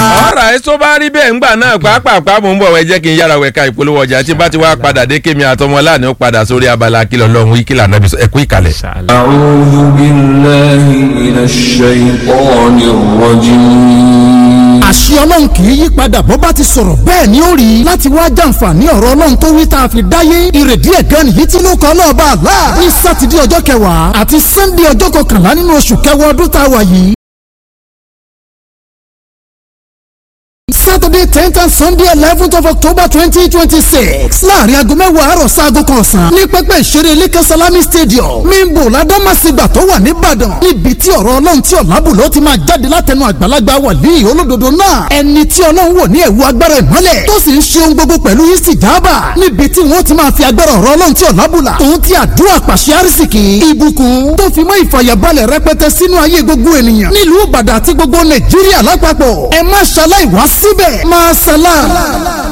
ọ̀rọ̀ ẹ̀ tó bá rí bẹ́ẹ̀ ńgbà náà pàápàá mò ń bọ̀ wẹ́ jẹ́ kí n yára wẹ̀ka ìpolówó ọjà tí bá ti wá padà dé kémi àtọmọ láàánú ó padà sórí abala kìlọ̀ lọ́hùn ìkìlà nàbí ẹ̀kú ìkàlẹ̀. أعوذ بالله من الشيطان الرجيم àṣì ọlọ́run kì í yí padà bó bá ti sọ̀rọ̀ bẹ́ẹ̀ ni ó rí láti wá jàǹfààní ọ̀rọ̀ ọlọ́run tó wí tá a fi dáyé ìrèdí ẹ̀gán nìyí tí ló kọ́ náà bá a lá ní sátidé ọjọ́ kẹwàá àti sannde ọjọ́ kọkànlá nínú oṣù kẹwàá ọdún tá a wà yìí. Saturday tenth and Sunday eleventh of October twenty twenty six láàrin aago mẹ́wàá àárọ̀ sáago kan ọ̀sán ní pẹ́pẹ́ ìṣeré Lẹ́kẹ́ Salami Stadium mímbo ládàmásígbà tó wà nìbàdàn níbi tí ọ̀rọ̀ ọlọ́run tí ọ̀làbùlọ́ ti máa jáde látẹnu àgbàlagbà wàlíì olódodo náà ẹni tí ọlọ́run wò ní ẹ̀wù agbára ìmọ́lẹ̀ tó sì ń ṣe ohun gbogbo pẹ̀lú ìsìjáàbà níbi tí wọ́n ti máa fi agbára ọ̀rọ̀ ọlọ́run tí ọ̀làbùlà tòun ti àdúrà pàṣẹ àrísìkì ìbùkún tó fi mọ́ ìfàyàbalẹ̀ rẹpẹtẹ sínú ayé gbogbo ènìyàn nílùú Ìbàdàn àti gbogbo Nàìjíríà lápapọ̀ ẹ má ṣaláì wá síbẹ̀ máa ṣàlá.